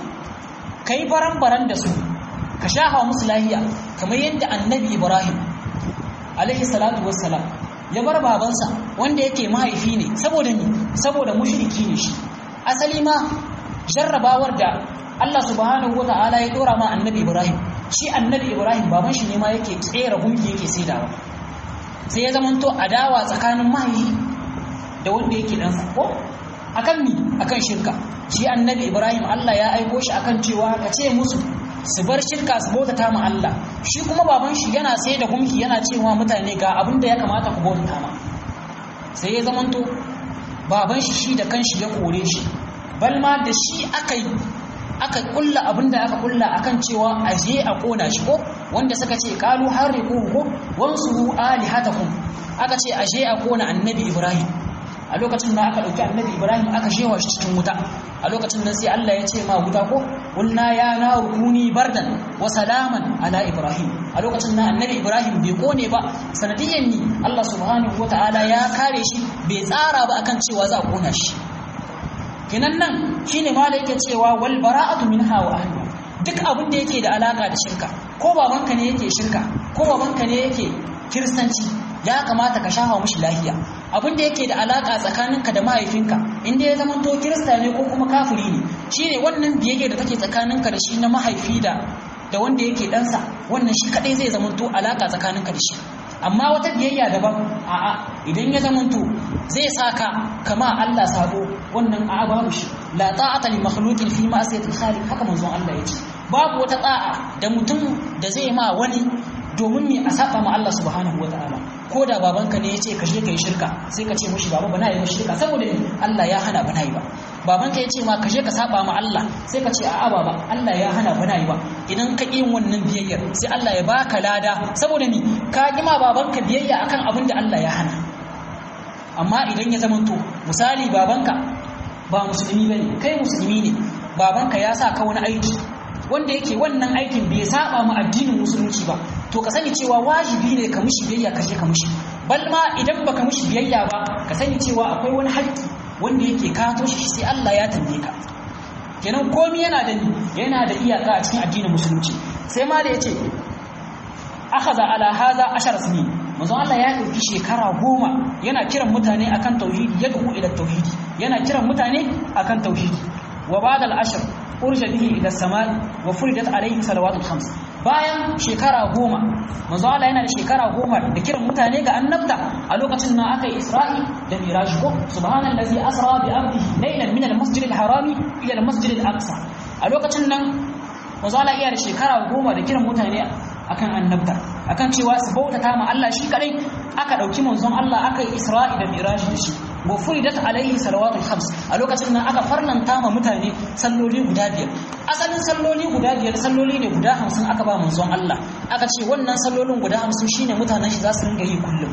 kai baran-baran da su ka shafa musu lahiya kamar yadda annabi ibrahim alaihi salatu wassalam ya bar babansa wanda yake mahaifi ne saboda ni saboda mushriki ne shi asali ma jarrabawar da Allah subhanahu wata'ala ya dora ma annabi ibrahim shi annabi ibrahim baban shi ne ma yake tsera gunki yake saidawa sai ya zamanto adawa tsakanin mahaifi da wanda yake dan ko akan ni akan shirka shi annabi ibrahim Allah ya aiko shi akan cewa ka ce musu su bar shirka su bautata ma Allah shi kuma baban shi yana sai da gumki yana cewa mutane ga abin da ya kamata ku bautata ma sai ya zamanto baban shi shi da kanshi ya kore shi bal ma da shi aka yi aka kulla abin da aka kulla akan cewa a je a kona shi ko wanda suka ce qalu hariqu ko wansuru alihatakum aka ce a je a kona annabi ibrahim a lokacin da aka ɗauki annabi ibrahim aka shewa shi cikin wuta a lokacin nan sai allah ya ce ma wuta ko wulna ya na rukuni bardan wa salaman ala ibrahim a lokacin nan annabi ibrahim bai kone ba sanadiyyan ni allah subhanahu wa ta'ala ya kare shi bai tsara ba akan cewa za a kona shi kinan nan shine mala yake cewa wal bara'atu minha wa ahliha duk abin da yake da alaka da shirka ko babanka ne yake shirka ko babanka ne yake kiristanci ya kamata ka shafa mushi lahiya abin da yake da alaka tsakaninka da mahaifinka inda ya zama to kirista ne ko kuma kafiri ne shine wannan biyayya da take tsakaninka da shi na mahaifi da da wanda yake ɗansa wannan shi kadai zai zama to alaka tsakaninka da shi amma wata biyayya daban a'a idan ya zama to zai saka kama Allah sabo wannan a'a babu shi la ta'ata li makhluqin fi ma'siyati khaliq haka manzon Allah ya ce babu wata ta'a da mutum da zai ma wani domin me a saba ma Allah subhanahu wa ta'ala ko da babanka ne ya ce ka je ka yi shirka sai ka ce mushi baba bana yi ba shirka saboda ne Allah ya hana bana yi ba babanka ya ce ma ka je ka saba ma Allah sai ka ce a'a baba Allah ya hana bana yi ba idan ka yin wannan biyayyar sai Allah ya baka lada saboda ni ka ki ma babanka biyayya akan abin da Allah ya hana amma idan ya zamanto misali babanka ba musulmi bane kai musulmi ne babanka ya sa ka wani aiki wanda yake wannan aikin bai saba mu addinin musulunci ba to ka sani cewa wajibi ne ka mushi biyayya ka je ka mushi bal ma idan baka mushi biyayya ba ka sani cewa akwai wani haƙƙi wanda yake kato shi sai Allah ya tambaye ka kenan komai yana da yana da iyaka a cikin addinin musulunci sai ma da yace akhadha ala hadha ashar sinin manzon Allah ya dauki shekara goma yana kiran mutane akan tauhidi yad'u ila tauhidi yana kiran mutane akan tauhidi wa ba'da al-ashr urja bihi ila samai wa furidat alayhi salawatul khams bayan shekara goma manzo Allah yana da shekara goma da kiran mutane ga annabta a lokacin nan aka yi Isra'i da Miraj ko subhanallazi asra bi abdihi laylan min al-masjid al-harami ila al-masjid al-aqsa a lokacin nan manzo Allah iya da shekara goma da kiran mutane akan annabta akan cewa su bautata ma Allah shi kadai aka dauki manzon Allah aka yi Isra'i da Miraj da shi wa furidat alaihi salawatul khams a lokacin nan aka farlanta ma mutane salloli guda biyar asalin salloli guda biyar salloli ne guda hamsin aka ba manzon Allah aka ce wannan sallolin guda hamsin shine mutanen shi za su ringa yi kullum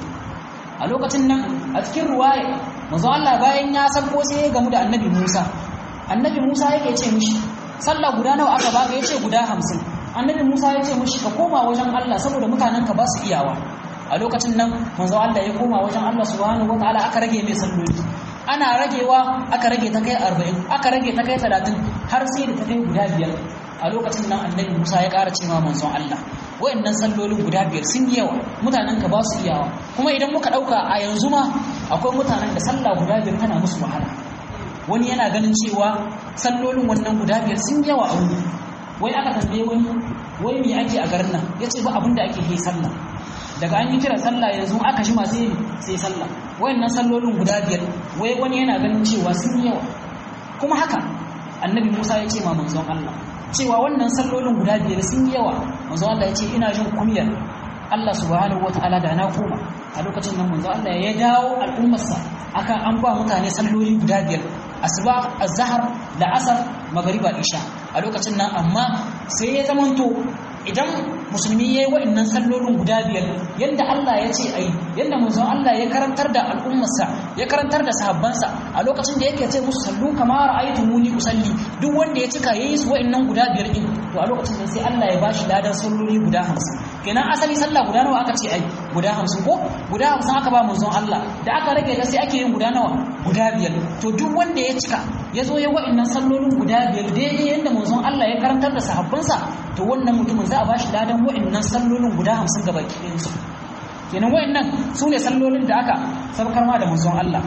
a lokacin nan a cikin ruwaya manzon Allah bayan ya sabko sai ya gamu da annabi Musa annabi Musa yake ce mishi sallah guda nawa aka baka yace guda hamsin annabi Musa ya ce mishi ka koma wajen Allah saboda mutanen ka ba su iyawa a lokacin nan manzo Allah ya koma wajen Allah subhanahu wataala aka rage mai salloli ana ragewa aka rage ta kai 40 aka rage ta kai 30 har sai da ta kai guda biyar a lokacin nan annabi Musa ya ƙara cewa manzon Allah wayannan sallolin guda biyar sun yi yawa mutanen ka ba su iyawa kuma idan muka dauka a yanzu ma akwai mutanen da sallah guda biyar tana musu wahala wani yana ganin cewa sallolin wannan guda biyar sun yawa a wuri wai aka tambaye wani wai me ake a garin nan yace ba abin da ake yi sallah daga an yi kira sallah yanzu aka shi masu sai sallah wayannan sallolin guda biyar wai wani yana ganin cewa sun yawa kuma haka annabi Musa ya ce ma manzon Allah cewa wannan sallolin guda biyar sun yawa manzon Allah ya ce ina jin kumiyar Allah subhanahu wataala da na koma a lokacin nan manzon Allah ya dawo al'ummarsa akan an ba mutane salloli guda biyar asuba azhar da asar magariba isha a lokacin nan amma sai ya zamanto idan musulmi ya yi wa'annan sallolin guda biyar yadda Allah ya ce ai yadda manzon Allah ya karantar da al'ummarsa ya karantar da sahabbansa a lokacin da yake ce musu sallu kama ra'aytu muni usalli duk wanda ya cika yayi su wa'annan guda biyar din to a lokacin nan sai Allah ya bashi ladan salloli guda 50 kenan asali sallah guda nawa aka ce ai guda 50 ko guda 50 aka ba manzon Allah da aka rage ta sai ake yin guda nawa guda biyar to duk wanda ya cika ya zo ya wa'annan sallolin guda biyar daidai yadda manzon Allah ya karantar da sahabbansa to wannan mutumin za a bashi ladan wa'annan sallolin guda hamsin gaba ɗayansu kenan wa'annan su ne sallolin da aka sabkar ma da manzon Allah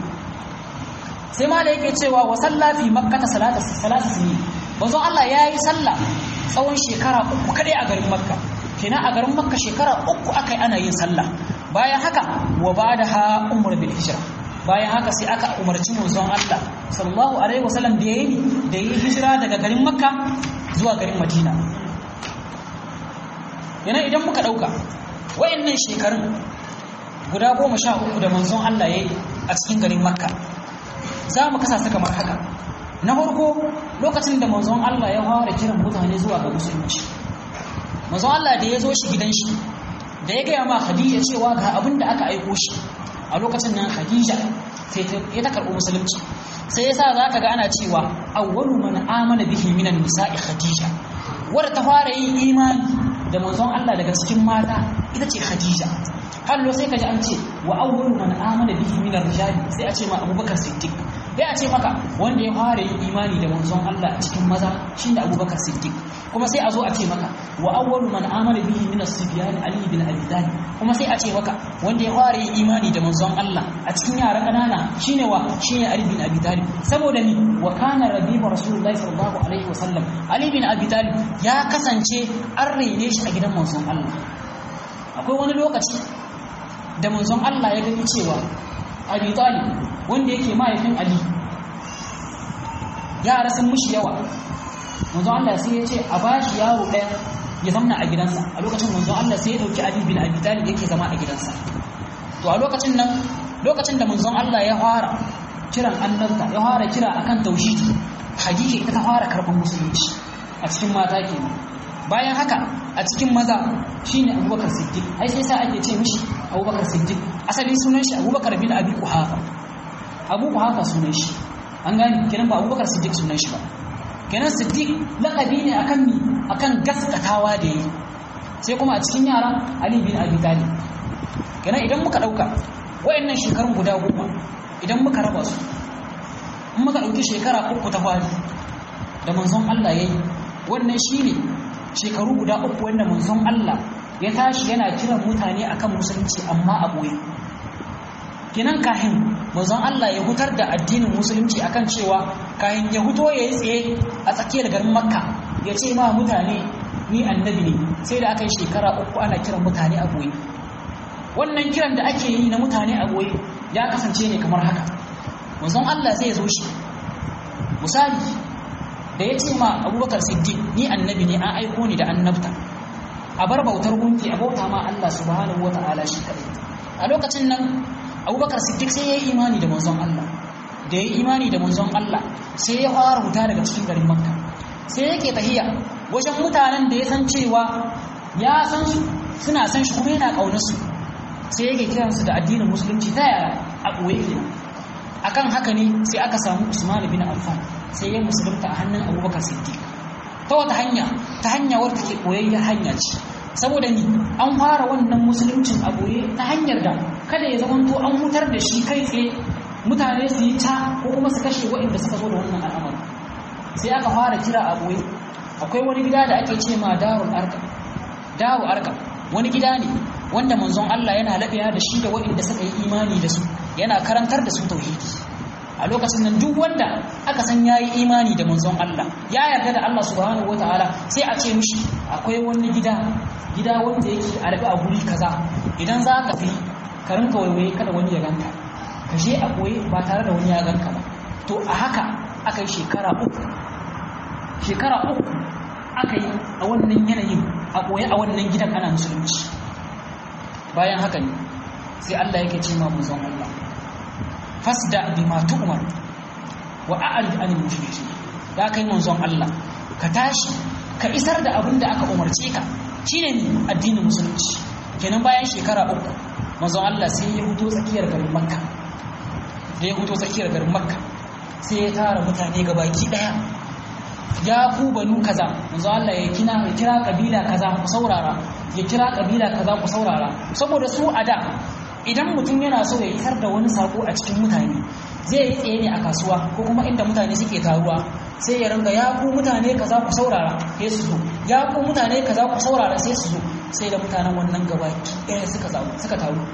sai ma da yake cewa wa sallafi makkata salata salata sini manzon Allah ya yi sallah tsawon shekara uku kadai a garin makka kenan a garin makka shekara uku aka yi ana yin sallah bayan haka wa ba'daha umar bil hijra bayan haka sai aka umarci manzon Allah sallallahu alaihi wasallam da yayi da yi hijira daga garin makka zuwa garin madina yana idan muka ɗauka wayannan shekarun guda goma sha uku da manzon Allah ya yi a cikin garin makka za mu kasa su kamar haka na farko lokacin da manzon Allah ya fara kiran mutane zuwa ga musulunci manzon Allah da ya zo shi gidan shi da ya gaya ma Khadija cewa ga abin da aka aiko shi a lokacin nan Khadija sai ta karɓi musulunci sai yasa za ka ga ana cewa awwalu man amana bihi minan nisa'i Khadija wadda ta fara yin imani da manzon Allah daga cikin mata ita ce Khadija hallo sai ka ji an ce wa awwalu man amana bihi min ar-rijali sai a ce ma Abubakar Siddiq sai a ce maka wanda ya fara yin imani da manzon Allah a cikin maza shine Abubakar Siddiq kuma sai a zo a ce maka wa awwalu man amana bihi min as-sibyan Ali bin Abi Talib kuma sai a ce maka wanda ya fara yin imani da manzon Allah a cikin yara kanana shine wa shine Ali bin Abi Talib saboda ni wa kana rabibu rasulullahi sallallahu alaihi wasallam Ali bin Abi Talib ya kasance an raine shi a gidan manzon Allah akwai wani lokaci da manzon Allah ya gani cewa Abi Talib wanda yake mahaifin Ali yara sun mushi yawa manzon Allah sai ya ce a bashi yaro ɗaya ya zamna a gidansa a lokacin manzon Allah sai ya dauki Ali bin Abi Talib yake zama a gidansa to a lokacin nan lokacin da manzon Allah ya fara kiran annabta ya fara kira akan tauhidi Khadija ita ta fara karɓar musulunci a cikin mata kenan bayan haka a cikin maza shine abubakar siddiq ai sai sa ake ce mishi abubakar siddiq asalin sunan shi abubakar bin abi kuhafa abu kuhafa sunan shi an gane kenan ba abubakar siddiq sunan shi ba kenan siddiq laqabi ne akan mi akan gaskatawa da yi sai kuma a cikin yara ali bin abi talib kenan idan muka dauka wayannan shekarun guda goma idan muka raba su in muka dauki shekara uku ta fari da manzon Allah yayi wannan shine shekaru guda uku wanda manzon Allah ya tashi yana kiran mutane akan musulunci amma a boye kinan kahin manzon Allah ya hutar da addinin musulunci akan cewa kahin ya huto ya yi tsaye a tsakiyar garin makka ya ce ma mutane ni annabi ne sai da aka yi shekara uku ana kiran mutane a boye wannan kiran da ake yi na mutane a boye ya kasance ne kamar haka manzon Allah zai zo shi misali da ya ce ma abubakar siddiq ni annabi ne an aiko ni da annabta a bar bautar gunki a bauta ma Allah subhanahu wa ta'ala shi kadai a lokacin nan abubakar siddiq sai ya yi imani da manzon Allah da ya yi imani da manzon Allah sai ya fara huta daga cikin garin makka sai yake tahiya wajen mutanen da ya san cewa ya san su suna san shi kuma yana ƙaunar su sai yake kiransu da addinin musulunci ta yaya a ɓoye kenan akan haka ne sai aka samu Usman bin Affan sai ya musulunta a hannun Abubakar Siddiq ta wata hanya ta hanya wadda take koyayyar hanya ce saboda ni an fara wannan musuluncin a boye ta hanyar da kada ya zamanto an hutar da shi kai tsaye mutane su yi ta ko kuma su kashe waɗanda suka zo da wannan al'amari sai aka fara kira a boye akwai wani gida da ake ce ma darul arka daru arka wani gida ne wanda manzon Allah yana laɓewa da shi da waɗanda suka yi imani da su yana karantar da su tauhidi a lokacin nan duk wanda aka san yayi imani da manzon Allah ya yarda da Allah subhanahu wataala sai a ce mishi akwai wani gida gida wanda yake a rabe a guri kaza idan za ka fi ka rinka waiwaye kada wani ya ganka ka je a koyi ba tare da wani ya ganka ba to a haka aka yi shekara uku shekara uku aka yi a wannan yanayin a koyi a wannan gidan ana musulunci bayan haka ne sai Allah yake ce ma manzon Allah fasda bima tu'mar wa a'rid anil mushrikeen ya kai manzon Allah ka tashi ka isar da abin da aka umarce ka shine ne addinin musulunci kenan bayan shekara uku manzon Allah sai ya huto tsakiyar garin Makka da ya huto tsakiyar garin Makka sai ya tara mutane gabaki daya ya ku banu kaza manzo Allah ya kina ya kira kabila kaza ku saurara ya kira kabila kaza ku saurara saboda su a da idan mutum yana so ya isar da wani sako a cikin mutane zai yi tsaye ne a kasuwa ko kuma inda mutane suke taruwa sai ya ringa ya ku mutane kaza ku saurara sai su zo ya ku mutane kaza ku saurara sai su zo sai da mutanen wannan gabaki ɗaya suka suka taru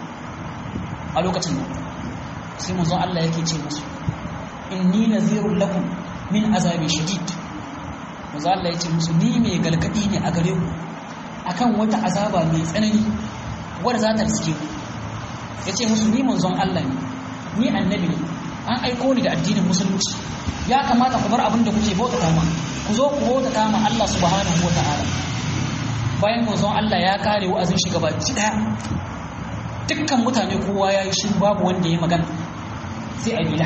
a lokacin nan sai manzo Allah yake ce musu inni nazirul lakum min azabi shadid manzo Allah ya ce musu ni mai galgadi ne a gare ku akan wata azaba mai tsanani wadda za ta riske ku ya ce musu ni manzon Allah ne ni annabi ne an aiko ni da addinin musulunci ya kamata ku bar abin da kuke bauta ma ku zo ku bauta ma Allah subhanahu wa ta'ala bayan manzon Allah ya kare wa'azin shi gabaki daya dukkan mutane kowa ya yi shi babu wanda ya magana sai abila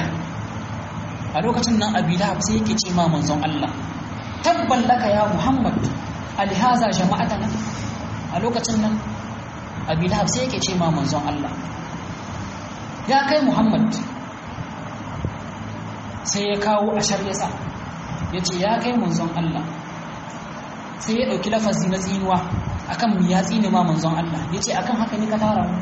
a lokacin nan abila sai yake ce ma manzon Allah tabban laka ya muhammad alihaza jama'atana a lokacin nan abi lahab sai yake ce ma manzon Allah ya kai muhammad sai ya kawo ashar yasa ya ce ya kai manzon Allah sai ya ɗauki lafazi na tsinuwa akan mu ya tsine ma manzon Allah ya ce akan haka ne ka tara mu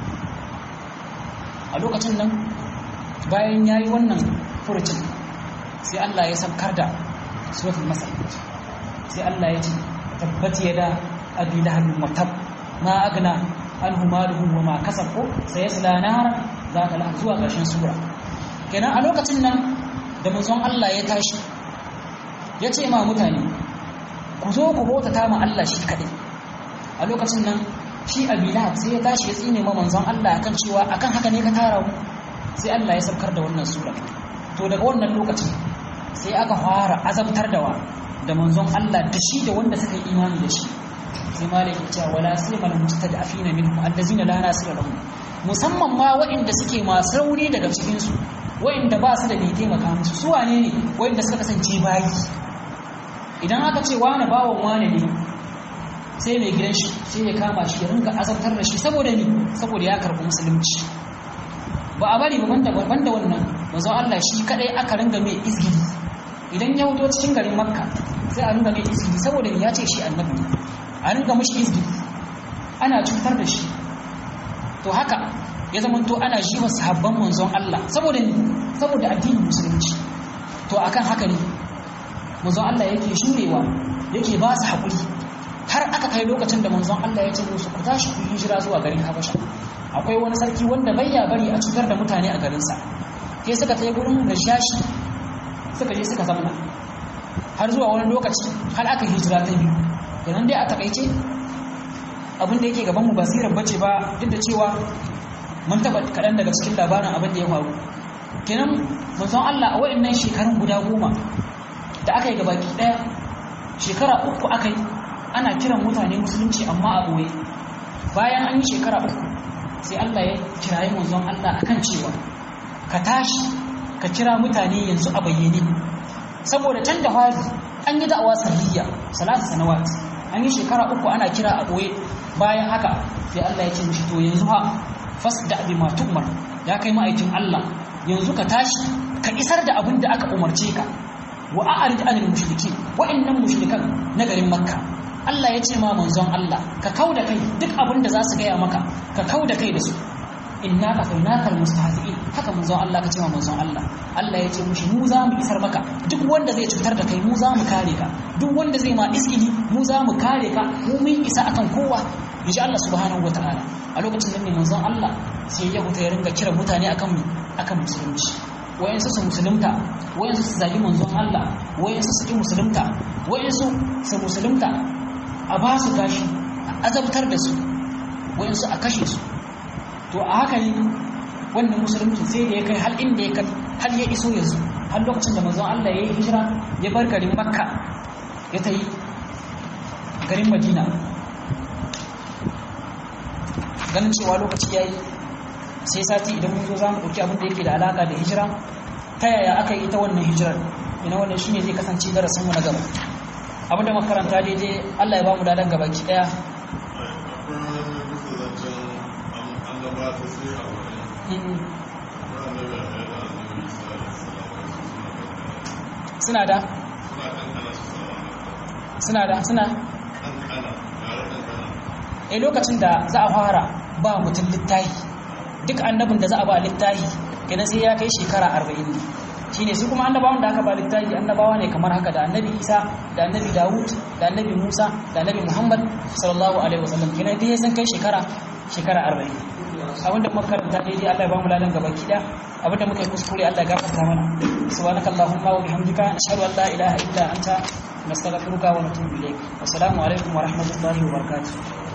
a lokacin nan bayan ya yi wannan furucin sai Allah ya sabkar da suratul masal sai Allah ya ce tabbat yada abi lahab mutab ma agna anhu maluhu wa ma kasab ko sayasla nar zaka la zuwa ƙarshen sura kenan a lokacin nan da manzon Allah ya tashi ya ce ma mutane ku zo ku bauta ta ma Allah shi kadai a lokacin nan shi abi lahab sai ya tashi ya tsine ma manzon Allah akan cewa akan haka ne ka tara mu sai Allah ya saukar da wannan sura to daga wannan lokacin sai aka fara azabtar da wa da manzon Allah da shi da wanda suka yi imani da shi sai malik ya ce wala simal mustad'afina minhum allazina la nasira lahum musamman ma waɗanda suke masu rauni daga cikin su waɗanda ba su da mai taimaka musu su wane ne waɗanda suka kasance bayi idan aka ce wani bawan wani ne sai mai gidan shi sai ya kama shi ya ringa azabtar da shi saboda ni saboda ya karɓi musulunci ba a bari ba banda wannan manzon Allah shi kadai aka ringa mai izgidi idan ya wuto cikin garin makka sai a ringa mai izgidi saboda ya ce shi annabi ne a ringa mashi izgidi ana cutar da shi to haka ya zama to ana shi wa sahabban manzon Allah saboda ni saboda addinin musulunci to akan haka ne manzon Allah yake shurewa yake ba su haƙuri kai lokacin da manzon Allah ya ce musu ku tashi ku hijira zuwa garin Habasha akwai wani sarki wanda bai ya bari a cutar da mutane a garinsa sai suka tai gurin Rashashi suka je suka zamna har zuwa wani lokaci har aka hijira ta biyu kenan dai a takaice abin da yake gaban mu basirar bace ba duk da cewa mun taba kaɗan daga cikin labarin abin da ya faru kenan manzon Allah a wa'annan shekarun guda goma da aka yi gabaki ɗaya shekara uku aka yi ana kiran mutane musulunci amma a ɓoye bayan an yi shekara uku sai Allah ya kirayi manzon Allah akan cewa ka tashi ka kira mutane yanzu a bayyane saboda can da fari an yi da'awa sarriya salatu sanawat an yi shekara uku ana kira a ɓoye bayan haka sai Allah ya ce mishi to yanzu ha fasda bima tu'mar ya kai ma'aikin Allah yanzu ka tashi ka isar da abin da aka umarce ka wa a'rid anil mushriki wa'annan mushrikan na garin makka Allah ya ce ma manzon Allah ka kauda kai duk abin da za su gaya maka ka kauda kai da su inna ka fainaka almustahzi'in haka manzon Allah ka ce ma manzon Allah Allah ya ce mushi mu za mu isar maka duk wanda zai cutar da kai mu za mu kare ka duk wanda zai ma iskili mu za mu kare ka mu mun isa akan kowa insha Allah subhanahu wataala a lokacin da ne manzon Allah sai ya huta ya ringa kira mutane akan akan musulunci wayansu su musulunta wayansu su zagi manzon Allah wayansu su ki musulunta wayansu su musulunta a ba su gashi a azabtar da su wayansu a kashe su to a haka ne wannan musulunci sai da ya kai hal inda ya kai har ya iso yanzu har lokacin da manzon Allah ya yi hijira ya bar garin Makka ya ta yi garin Madina ganin cewa lokaci ya yi sai sati idan mun zo za mu ɗauki abin da yake da alaƙa da hijira ta yaya aka yi ita wannan hijirar ina wannan shine zai kasance darasinmu na gaba abin da makaranta daidai Allah ya ba mu dadan gaba ki ɗaya suna da suna da suna a lokacin da za a fara ba mutum littahi duk annabin da za a ba littahi kenan sai ya kai shekara arba'in ne shi ne su kuma annabawan da aka ba littahi annabawa ne kamar haka da annabi isa da annabi dawud da annabi musa da annabi muhammad sallallahu alaihi wasallam kenan dai sun kai shekara shekara arba'in abinda muka karanta daidai Allah ya bamu ladan gaba kida abinda muka yi kuskure Allah ya gafarta mana subhanakallahumma wa bihamdika ashhadu an la ilaha illa anta nastaghfiruka wa natubu ilayk assalamu alaikum wa rahmatullahi wa barakatuh